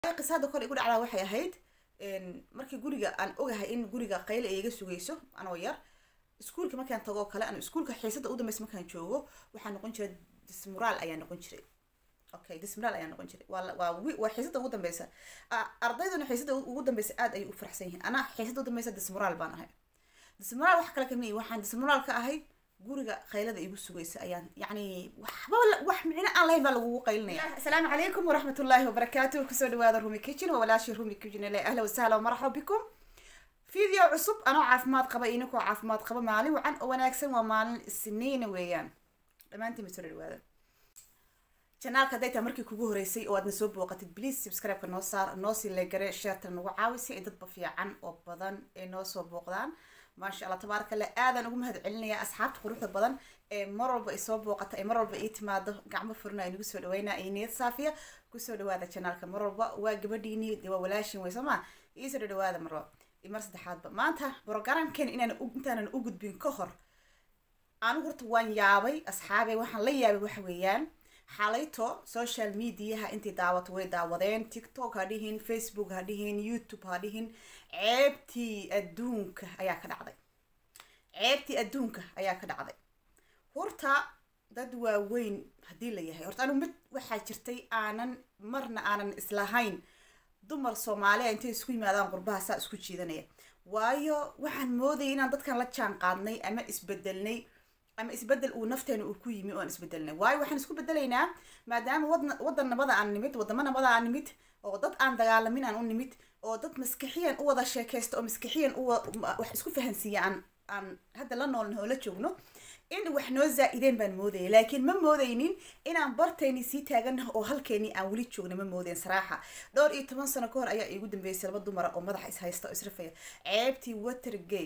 qisada kor igu dhacdaa waxay ahayd markii guriga aan ogahay in guriga qayle ay iga sugayso anoo yar iskuulka markaan tago kale an iskuulka xiisada u dambeysa markaan joogo waxaa noqon jiray dismuraal ayaa noqon jiray okay dismuraal ayaa noqon jiray waa waa waa xiisada ugu dambeysa ardayduna xiisada ugu dambeysa aad ayay u faraxsan yihiin anaa xiisada u dambeysa dismuraal baan ahay dismuraal wax kale kamiyi waxaan dismuraal ka ahay guriga qaylada igu sugaysa ayaan yacni waxba wax micno aan lahayn baa lagugu qaylinaya asalaamu calaykum waraxmatullaahi wabarakaatu kusoo dhawaada rumi kitchen waa walaashii rumi kitchen le ahla wasahla wamaraxba bikum video cusub anoo caafimaad qaba ininkoo caafimaad qaba maalin wacan oo wanaagsan waa maalin isniina weeyaan dhammaantiin ba soo dhawaada janaalka hadday tahay markii kugu horeysay oo aadna soo booqatid please subscribe-ka noo saar noo sii leegare sheerta nagu caawisa ay dadba fiican oo badan ay noo soo booqdaan maasha allah tabaaraka allah aadaan ugu mahad celinaya asxaabta quruxda badan ee mar walba ay soo booqata ee mar walba ii timaado gacmo furna ay nagu soo dhaweynaa ay niyad saafiya kusoo dhawaada janaalka mar walba waa gabadhiini dee waa walaashin wey sooma iisoo dhawaada marwa mar saddexaadba maanta brogramken inaan intaanan u gudbin ka hor anigu horta waan yaabay asxaabey waxaan la yaabay waxa weeyaan xalayto social mediaha intay daawato way daawadeen tiktok ha dhihin facebook ha dhihin youtube ha dhihin ceebtii adduunka ayaa ka dhacday ceebtii adduunka ayaa ka dhacday horta dad waaweyn haddii la yahay horta anigu mid waxaa jirtay aanan marna aanan islahayn dumar soomaaliya intay isku yimaadaan qurbaha saa isku jiidanaya waayo waxaan moodayay inaan dadkan la jaan qaadnay ama isbedelnay ama isbedel uu nafteena uu ku yimi oan isbedelnay waayo waxaan isku bedelaynaa maadaama wadna waddan nabada aan nimid waddamo nabada aan nimid oo dad aan dagaalamin aan u nimid oo dad maskixiyan u wada sheekaysta oo maskixiyan u wax isku fahansiiya aan aan hadda la noolna oo la joogno in wax noo zaa-ideen baan moodayay laakiin ma moodaynin inaan bartayni sii taaganaha oo halkeenii aan weli joogna ma moodayn saraaxa dhowr iyo toban sano ka hor ayaa iigu dambeysay laba dumara oo madaxa is haysta oo israfaya ceebtii watergay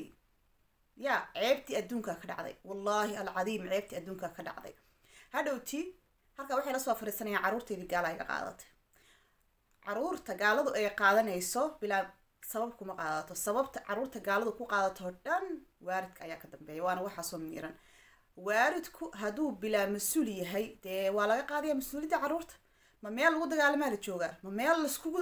ya ceebtii adduunkaa ka dhacday wallaahi alcadiim ceebtii adduunkaa ka dhacday hadhowti halkaa waxay lasoo fariisanayaan carruurteydii gaala iga qaadatay caruurta gaaladu ay qaadanayso bilaa sabab kuma qaadato sababta caruurta gaaladu ku qaadato dhan waaridka ayaa ka dambeeya waana waxaasoo miiran waaridku hadduu bilaa mas-uul yahay dee waa laga qaadaya mas-uuliyadda carruurta ma meel lagu dagaalamaa la joogaa ma meel laskugu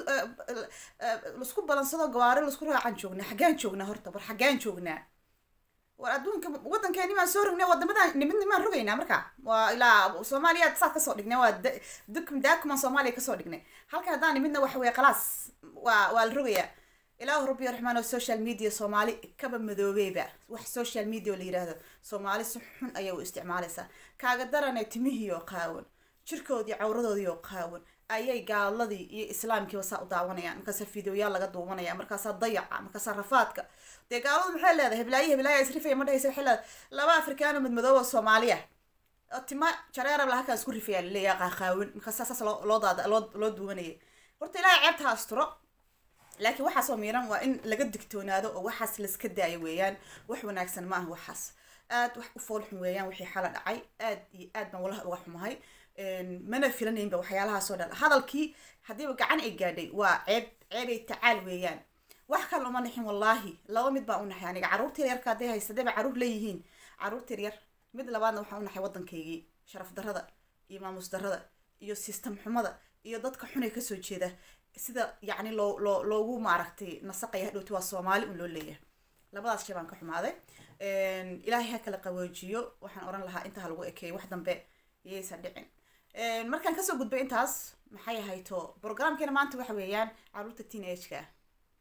laisku balansado gawaari laisku raacan joognaa xaggaan joognaa horta war xaggaan joognaa war adduunka waddankeeni maan soo rognay wadamadan nimidni maan rogaynaa marka waa ilaa soomaaliya saad kasoo dhignay waa dukum daakumaan soomaaliya kasoo dhignay halkan haddaan nimidna waxa weeye khalaas waa waa la rogayaa ilaahu rabbi raxmaan oo social media soomaali kaba madoobeyba wax social media oo la yiraahdo soomaali si xun ayay u isticmaalaysaa kaaga darane timihii oo qaawan jirkoodii cawradoodii oo qaawan ayay gaaladii iyo islaamkiiba saa u daawanayaan markaasaa fideoyaal laga duubanaya markaasaa dayaca markaasaa rafaadka dee gaaladu maxay leedahay heblaayo heblaaya isrifaya ma dhahaysa waxay leedahay laba afrikaano madmadooba soomaaliya tima jareerab la halkaan isku rifaya laleeyaha qaaqaawan markaasaa saas loo loo daada loo loo duubanayay horta ilaahay ceebta asturo laakiin waxaasoo miiran waa in laga digtoonaado oo waxaas laska daayo weeyaan wax wanaagsan ma aha waxaas aad wax u foolxun weeyaan wixii xala dhacay aad iyo aad baan walaha uga xumahay mana filanaynba waxyaalahaasoo dhan hadalkii haddiiba gacan ay gaadhay waa ceeb ceebay tacaal weeyaan wax kale uma naxin wallaahi laba mid baan u naxay aniga carruurta yaryarka hadday haysta hadday ba carruur leeyihiin carruurta yaryar mid labaadna waxaan u naxay waddankaygii sharaf darrada iyo maamus darrada iyo system xumada iyo dadka xunay kasoo jeeda sida yacni loo loo loogu maaragtay nasaqaya hadhowti waa soomaali un loo leeyahay labadaas shay baan ka xumaaday ilaahay ha kala qaboojiyo waxaan oran lahaa intaa lagu ekeeyo wax dambe yaysan dhicin markaan kasoo gudbay intaas maxay ahayto programkeena maanta waxa weeyaan carruurta teen ageka ah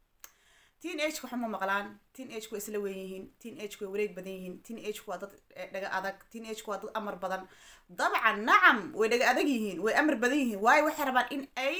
teen ageka waxuma maqlaan teen ageka waa isla weyn yihiin teen ageka way wareeg badan yihiin teen ageka waa dad dhaga adag teen ageka waa dad amar badan dabcan nacam way dhaga adag yihiin way amar badan yihiin waayo waxay rabaan in ay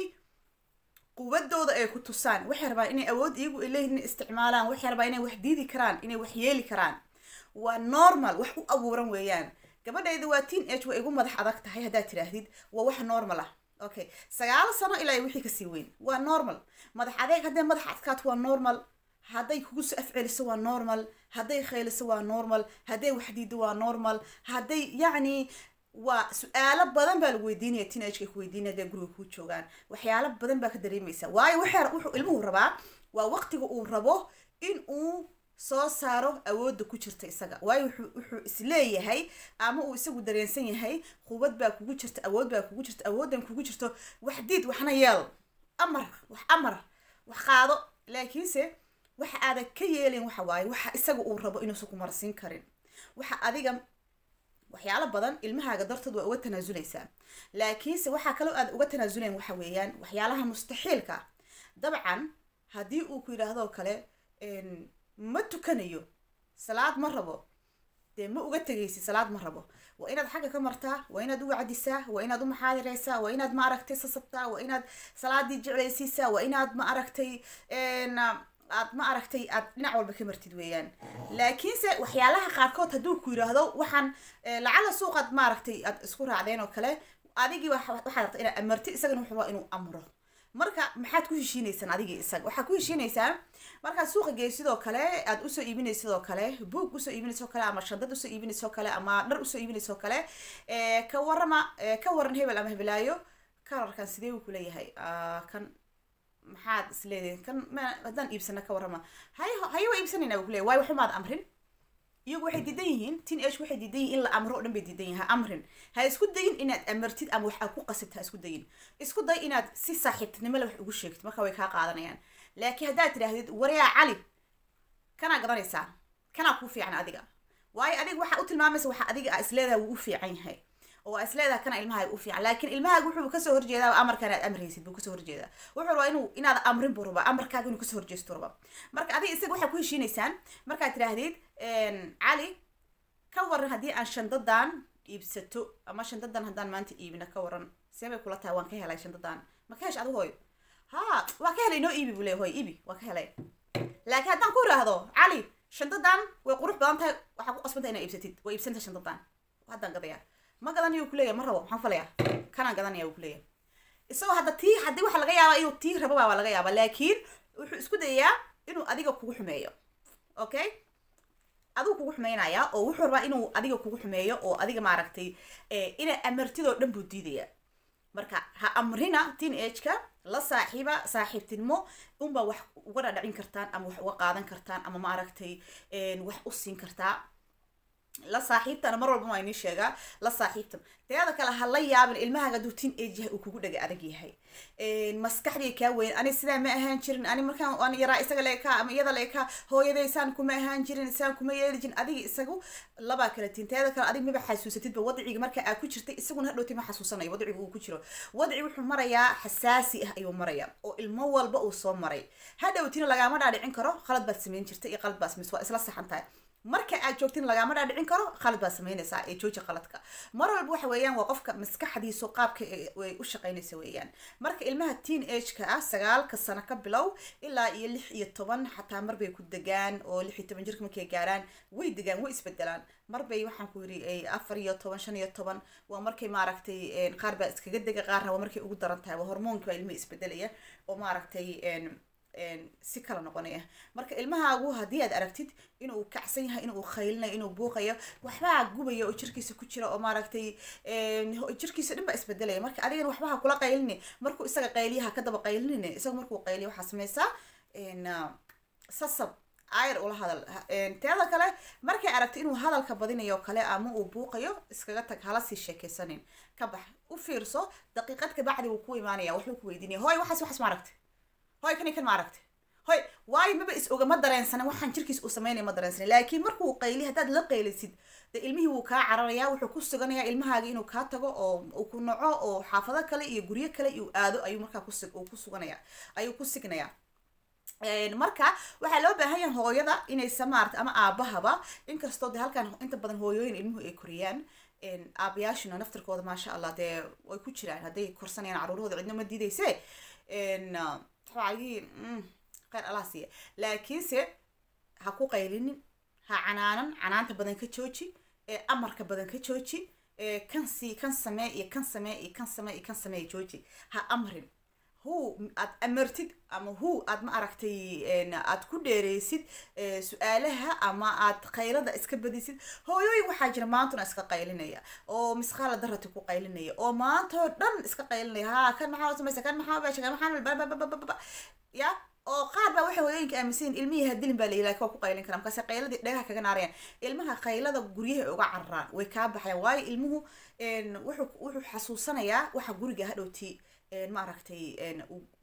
quwadooda ay ku tusaan waxay rabaan inay awood iyagu ay leeyihin inay isticmaalaan waxay rabaan inay wax diidi karaan inay wax yeeli karaan waa normal wax u abuuran weeyaan gabadhayda waa teen age way igu madax adag tahay haddaad tidhaahdid waa wax normal ah okay sagaalo sano ilaa wixii kasii weyn waa normal madax adeeg hadday madax adkaato waa normal hadday kugu soo afceliso waa normal hadday khayliso waa normal hadday wax diido waa normal hadday yacni waa su-aalo badan baa lagu weydiinaya teenageka ku weydiinaya hadday guriga kuu joogaan waxyaalo badan baa ka dareemaysa waayo waxay wuxuu ilmuhu rabaa waa waqtiga uu rabo in uu soo saaro awoodda ku jirta isaga waayo wuxuu wuxuu isleeyahay ama uu isagu dareensan yahay quwad baa kugu jirta awood baa kugu jirta awooddan kugu jirto wax diid waxna yeel amar wax amar wax qaado laakiinse waxa aadan ka yeelin waxa waaye waxa isaga uu rabo inuusan ku marsiin karin waxa adiga waxyaalo badan ilmahaaga dartood waa uga tanaasuleysaa laakiinse waxaa kaloo aad uga tanaasulayn waxa weeyaan waxyaalaha mustaxiilka ah dabcan haddii uu ku yidhaahdo kale ma tukanayo salaad ma rabo dee ma uga tegaysid salaad ma rabo waa inaad xagga ka martaa waa inaad u wacdisaa waa inaad u maxaadireysaa waa inaad ma aragtay sasabtaa waa inaad salaadii jeclaysiisaa waa inaad ma aragtay aad ma aragtay aad dhinac walba ka martid weeyaan laakiinse waxyaalaha qaarkood hadduu ku yidhaahdo waxaan lacala suuqaad maaragtay aad isku raacdeen oo kale adigii waxaad rabta inaad amartid isagana wuxuu rabaa inuu amro marka maxaad ku heshiineysaan adigii isaga waxaad ku heshiinaysaa markaad suuqa geysid oo kale aad usoo iibinaysid oo kale buog usoo iibinaysid oo kale ama shandad usoo iibinaysid oo kale ama dhar usoo iibinaysid oo kale ka warama ka waran hebel ama hebelaayo kalarkan sidee uu kuleeyahay kan maxaad isleedihin kan m haddaan iibsana ka warrama haye haye waa iibsanayna u kuleyahy waayo waxumaad amrin iyagu waxay diidan yihiin tin ash waxay diidan yihin in la amro o dhan bay diidan yihin ha amrin ha isku dayin inaad amartid ama wax aad ku qasibta ha isku dayin isku day inaad si saaxiibtinimole wax ugu sheegtid marka way kaa qaadanayaan laakiin haddaad tidhaahdid waryaa cali kanaa gadanaysaa kanaa kuu fiican adiga waayo adiga waxaa u tilmaamaysa waxa adiga a isleedaha wuu u fiican yahay oo aa isleedaha kana ilmahaaga u fiican laakiin ilmahaaga wuxuu kasoo horjeedaa amarkan aad amraysid buu kasoo horjeedaa wuxuu rabaa inuu inaad amrin buu rabaa amarkaaga inuu kasoo horjeesto rabaa marka adiga isaga waxaa ku heshiinaysaan markaad tidhaahdid cali ka waran haddii aan shandadan iibsato ama shandadan haddaan maanta iibina ka waran see bay kula tahay waan ka helay shandadan ma ka hesh adigu hooyo ha waa ka helay noo iibi buu leey hooyo iibi waa ka helay laakiin haddaan ku iraahdo cali shandadan way qurux badan tahay waxaa ku qasbanta inaa iibsatid waa iibsanta shandadan haddaan gadaya ma gadanayo kuleeyahy ma rabo maxaan falaya kanaan gadanaya uu kuleeyahay isagoo hadda tii haddii waxa laga yaabaa inuu tii rababa waa laga yaabaa laakiin wuxuu isku dayayaa inuu adiga kugu xumeeyo okay adigu kugu xumeynaya oo wuxuu rabaa inuu adiga kugu xumeeyo oo adiga maaragtay inay amartidoo dhan buu diidaya marka ha amrina teen ageka la saaxiiba saaxiibtinimo unbaa wax uga dhadhacin kartaan ama wax uga qaadan kartaan ama maaragtay wax u siin kartaa la saaxiibtana mar walba waa inii sheegaa la saaxiibtan teeda kale ha la yaabin ilmahaaga hadduu teen age yahay uu kugu dhaga adag yahay maskaxdii kaa weyn ani sidaa ma ahaan jirin ani markaan aan yaraa isaga leekaa ama iyada leekaa hooyaday saan kuma ahaan jirin saan kuma yeeli jirin adiga isagu labaa kala tiin teeda kale adig maba xasuusatidba wadciga marka aad ku jirtay isaguna hadhowti ma xasuusanayo wadciga uu ku jiro wadci wuxuu marayaa xasaasi ah ayuu marayaa oo ilmo walba uu soo maray hadhowtina lagaama dhaadhicin karo khalad baad samayn jirtay iyo qalad baad samays waa isla saxan tahay marka aad joogtin lagama dhaadhicin karo khalad baad samaynaysaa ee jooji qaladka mar walba waxa weeyaan waa qofka maskaxdiisu qaabka ay u shaqaynaysa weeyaan marka ilmaha teen ageka ah sagaalka sano ka bilow ilaa iyo lix iyo toban xataa marbay ku degaan oo lix iyo toban jirka markay gaaraan way degaan way isbedelaan marbay waxaan ku yiri afar iyo toban shan iyo toban waa markay maaragtay qaar baa iskaga dega qaarna waa markay ugu daran tahay waa hormoonki baa ilmaha isbedelaya oo maaragtay si kala noqonaya marka ilmahaagu haddii aad aragtid inuu kacsan yahay inuu khaylinayo inuu buuqayo waxbaa gubaya oo jirkiisa ku jira oo maaragtay jirkiisa dhan baa isbedelaya marka adigana waxbaha kula qaylini markuu isaga qayliyaha ka daba qaylinine isaga markuu qayliyo waxaa sameysaa sasab ayr ula hadal teeda kale markay aragto inuu hadalka badinayo kale ama uu buuqayo iskaga tag hala sii sheekeysanin ka bax u fiirso daqiiqad kabacdi wuu ku imaanaya waxbuu ku weydiinaya hooy waxaas waxaas ma aragtay hoy kani kan ma aragtay hoy waayo maba is oga ma dareensanin waxaan jirkiis uu sameynaya ma dareensanin laakiin markuu qayli haddaad la qaylisid de ilmihii wuu kaa cararayaa wuxuu ku suganayaa ilmahaaga inuu kaa tago oo uu ku naco oo xaafado kale iyo guryo kale uu aado ayuu markaa kus uu ku suganaya ayuu ku signayaa marka waxaa loo baahan yahay hooyada inaysa maarata ama aabahaba inkastoo de halkan inta badan hooyooyin ilmuhu ay koriyaan aabayaashuna naftirkooda maasha allah dee way ku jiraan hadday korsanayaan caruurahooda cidna ma diidayse waxaagii kheyr allah siiya laakiinse ha ku qaylinin ha canaanan canaanta badan ka jooji amarka badan ka jooji kan sii kan samee iyo kan samee iyo kan samee iyo kan samee jooji ha amrin hu aad amartid ama hu aad ma aragtay aad ku dheereysid su-aalaha ama aad qaylada iska badisid hooyooyin waxaa jira maantuna iska qaylinaya oo misqaala darati ku qaylinaya oo maantoo dhan iska qaylinaya ha kan maxaa samaysa kan maxaa baasha kan maxaa ya oo qaar baa waxay hooyooyinka aaminsan ilmihii hadilin baa layilaa waa ku qaylin karaa markaase qayladii dhagaha kaga naarayaan ilmaha qaylada guryaha uga cararaan way kaa baxayaan waayo ilmuhu wuxuu wuxuu xasuusanayaa waxa guriga hadhowti ma aragtay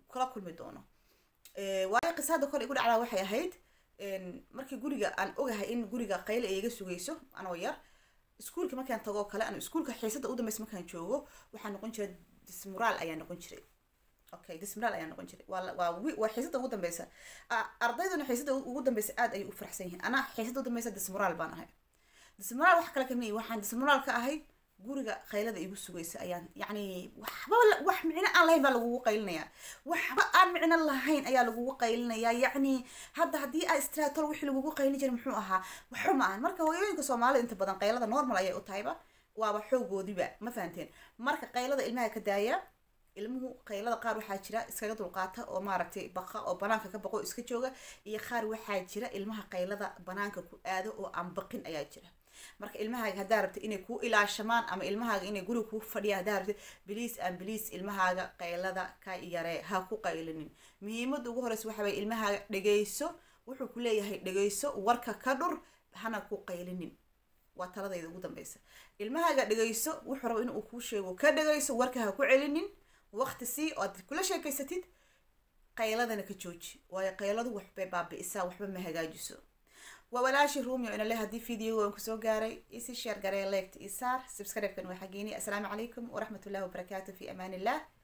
kula kulmi doono waayo qisada kole igu dhacdaa waxay ahayd markii guriga aan ogahay in guriga qayle ay iga sugayso anoo yar iskuulka markaan tagoo kale an iskuulka xiisada u dambeysa markaan joogo waxaa noqon jiray dismuraal ayaa noqon jiray okay dismuraal ayaa noqon jiray waa waa waa xiisada ugu dambeysa ardayduna xiisada ugu dambeysa aad ayay u faraxsan yihiin anaa xiisada u dambeysa dismuraal baan ahay dismuraal wax kale kamiyi waxaan dismuraal ka ahay guriga qaylada igu sugaysa ayaan yacni waxba wax micno aan lahayn baa lagugu qaylinayaa waxba aan micno lahayn ayaa lagugu qaylinayaa yacni hadda haddii aa istraatol wixii lagugu qaylin jiray muxuu ahaa waxba ma ahan marka hooyooyinka soomaalida inta badan qaylada normal ayay u tahayba waaba xoogoodiba ma fahanteen marka qaylada ilmaha ka daaya ilmuhu qaylada qaar waxaa jira iskaga dulqaata oo maaragtay baqa oo banaanka ka baqo iska jooga iyo qaar waxaa jira ilmaha qaylada banaanka ku aado oo aan baqin ayaa jira marka ilmahaaga haddaa rabta inay kuu ilaashamaan ama ilmahaaga inay guriga kuu fadhiyaan haddaa rabta biliis aan biliis ilmahaaga qaylada ka yaree ha ku qaylinin muhiimada ugu horeysa waxa waye ilmahaaga dhegeyso wuxuu ku leeyahay dhegeyso warka ka dhur hana ku qaylinin waa taladayda ugu dambeysa ilmahaaga dhegeyso wuxuu raba inuu kuu sheego ka dhegeyso warka ha ku celinin waqti sii oo aad kula sheekeysatid qayladana ka jooji waayo qayladu waxbay baabi'isaa waxba ma hagaajiso waa walaashii ruumio inale haddii videoga aan kusoo gaaray isi sheer garee leegta isaar subscribe-kan waa xageeni assalaamu calaykum waraxmat ullahi wabarakaatu fi amaan illah